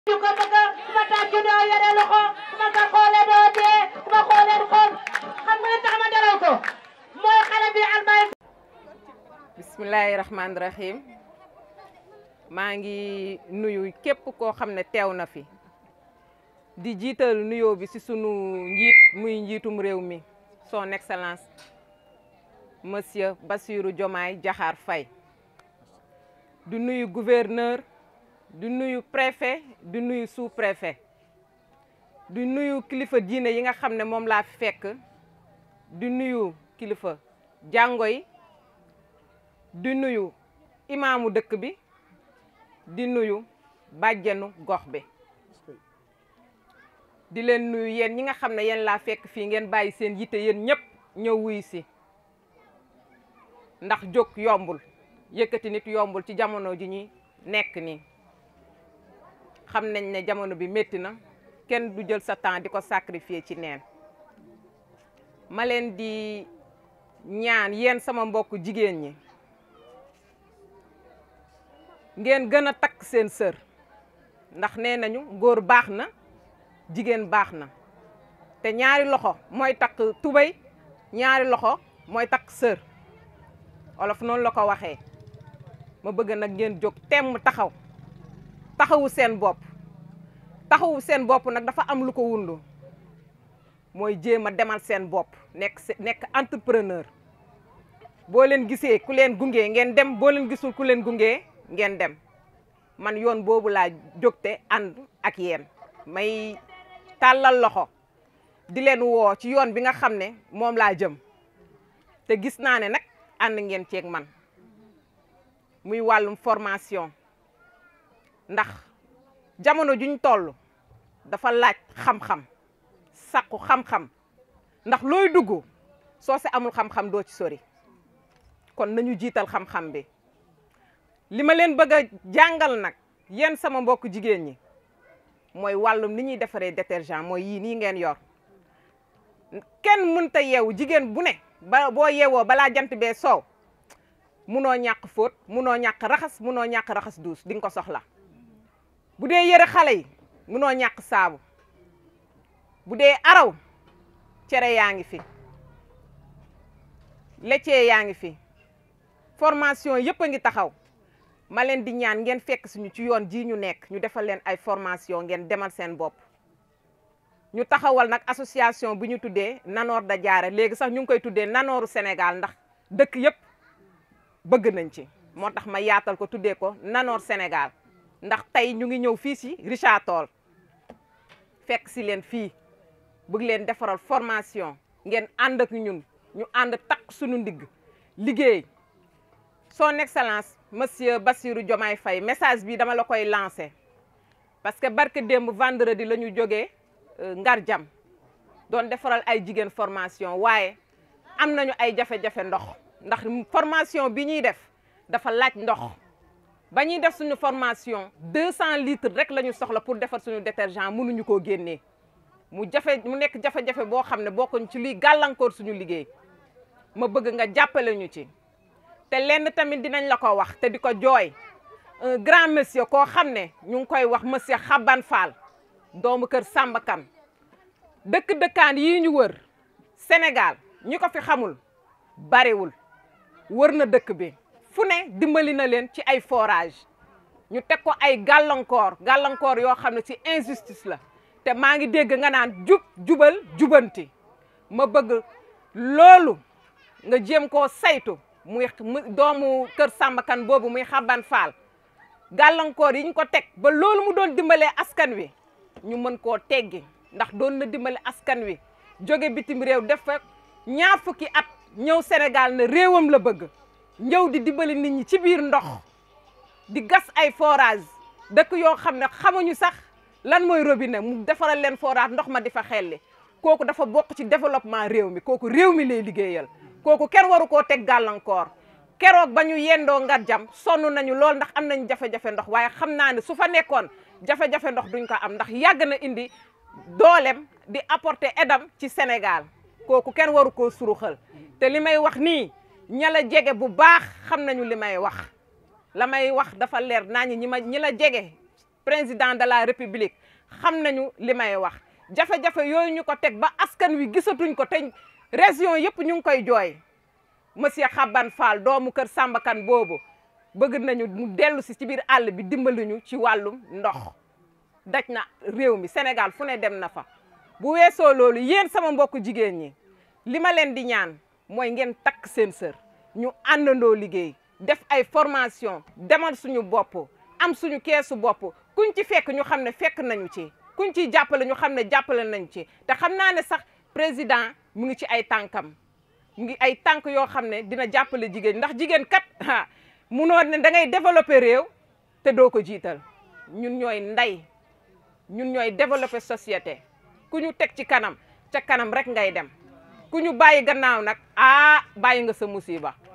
ñu ko bëgg ku ma tàccu doo yore loxo ku ma ko xoolee doo dee ku ma xoolee du xool xam nga li tax ma dalal ko mooy xale bi almay bismillahi rahmaani rahim maa ngi nuyu képp koo xam ne teew na fi di jiital nuyoo bi ci sunu njiit muy njiitum réew mi son excellence monsieur Bassirou Diomaye Diakhar Faye di nuyu gouverneur di nuyu préfet di nuyu sous-préfet di nuyu kilifa diine yi nga xam ne moom laa fekk di nuyu kilifa jàngo yi di nuyu imaamu dëkk bi di nuyu bàjjenu gox bi di leen nuyu yéen ñi nga xam ne yéen laa fekk fii ngeen bàyyi seen yitte yéen ñëpp ñëw wuyu si ndax jóg yombul yëkkati nit yombul ci jamono ji ñuy nekk nii xam nañ ne jamono bi métti na kenn du jël sa temps di ko sacrifier ci neen ma leen di ñaan yéen sama mbokk jigéen ñi ngeen gën a takk seen sër ndax nee nañu góor baax na jigéen baax na te ñaari loxo mooy takk tubéy ñaari loxo mooy takk sër olof noonu la ko waxee ma bëgg nag ngeen jóg temm taxaw taxawu seen bopp taxawu seen bopp nag dafa am lu ko wundu mooy jéem a demal seen bopp nekk nekk entrepreneur boo leen gisee ku leen gunge ngeen dem boo leen gisul ku leen gunge ngeen dem man yoon boobu laa jógte ànd ak yéen may tàllal loxo di leen woo ci yoon bi nga xam ne moom laa jëm te gis naa ne nag ànd ngeen ceeg man muy wàllum formation ndax jamono juñ toll dafa laaj xam-xam sàkku xam-xam ndax looy dugg soo si amul xam-xam doo ci sori kon nañu jiital xam-xam bi li ma leen bëgg a jàngal nag yéen sama mbokk jigéen ñi mooy wàllum ni ñuy defaree détergent mooy yii nii ngeen yor kenn mënta yeewu jigéen bu ne ba boo yeewoo balaa jant bee soow munoo ñàkk fóot munoo ñàkk raxas munoo ñàkk raxas duus di nga ko soxla bu dee yëre xale yi munoo ñàkk saabu bu dee araw cere yaa ngi fi laitier yaa ngi fi formation yëpp a ngi taxaw ma leen di ñaan ngeen fekk suñu ci yoon ji ñu nekk ñu defal leen ay formation ngeen demal seen bopp ñu taxawal nag association bu ñu tuddee Nanoor da Jaare léegi sax ñu ngi koy tuddee Nanooru Sénégal ndax dëkk yëpp bëgg nañ ci moo tax ma yaatal ko tuddee ko Nanoor Sénégal ndax tey ñu ngi ñëw fii si Richard Toll fekk si leen fii bëgg leen defaral formation ngeen ànd ak ñun ñu ànd takk suñu ndigg liggéey son excellence monsieur Bassirou Diomaye Faye message bi dama la koy lancé parce que barke démb vendredi la ñu jógee ngar jam doon defaral ay jigéen formation waaye am nañu ay jafe-jafe ndox ndax formation bi ñuy def dafa laaj ndox ba ñuy def suñu formation deux cent litres rek la ñu soxla pour defar suñu détergent mënuñu koo génnee mu jafe mu nekk jafe-jafe boo xam ne bokkuñ ci luy gàllankoor suñu liggéey ma bëgg nga jàppale ñu ci te lenn tamit dinañ la ko wax te di ko jooy un grand monsieur koo xam ne ñu ngi koy wax monsieur Xaban Fall doomu kër Samba Kane dëkk dëkkaan yii ñu wër Sénégal ñi ko fi xamul bariwul wër na dëkk bi fu ne dimbali na leen ci ay forage ñu teg ko ay gàllankoor gàllankoor yoo xam ne ci injustice la te maa ngi dégg nga naan jub jubal jubanti ma bëgg loolu nga jéem koo saytu muy doomu kër Samba Kane boobu muy Xaban Fall gàllankoor yi ñu ko teg ba loolu mu doon dimbalee askan wi ñu mën koo teggi ndax doon na dimbale askan wi jóge bitim réew def fa ñaar fukki at ñëw Sénégal ne réewam la bëgg ñëw di dimbali nit ñi ci biir ndox di gas ay forage dëkk yoo xam ne xamuñu sax lan mooy robinet mu defaral leen forage ndox ma di fa xelli kooku dafa bokk ci développement réew mi kooku réew mi lay liggéeyal kooku kenn waru koo teg gàllankoor keroog ba ñu yendoo ngar jam sonn nañu lool ndax am nañu jafe-jafe ndox waaye xam naa ne su fa nekkoon jafe-jafe ndox duñ ko am ndax yàgg na indi doolem di apporter edam ci Sénégal kooku kenn waru koo suruxal te li may wax nii ña la jege bu baax xam nañu li may wax la may wax dafa leer naa ñi ñi ma ñi la jege président de la république xam nañu li may wax jafe-jafe yooyu ñu ko teg ba askan wi gisatuñ ko te région yëpp ñu ngi koy jooy monsieur Xaban Fall doomu kër Samba Kane boobu bëgg nañu mu dellu si ci biir àll bi dimbali ñu ci wàllum ndox daj na réew mi Sénégal fu ne dem na fa bu weesoo loolu yéen sama mbokku jigéen ñi li ma leen di ñaan mooy ngeen takk seen sër ñu àndandoo liggéey def ay formation demal suñu bopp am suñu keesu bopp kuñ ci fekk ñu xam ne fekk nañu ci kuñ ciy jàppale ñu xam ne jàppale nañu ci te xam naa ne sax président mu ngi ci ay tànkam mu ngi ay tànk yoo xam ne dina jàppale jigéen ndax jigéen kat ah munoo ne da ngay développer réew te doo ko jiital ñun ñooy ndey ñun ñooy développer société ku ñu teg ci kanam ca kanam rek ngay dem ku ñu bàyyi gannaaw nag ah bàyyi nga sa musiba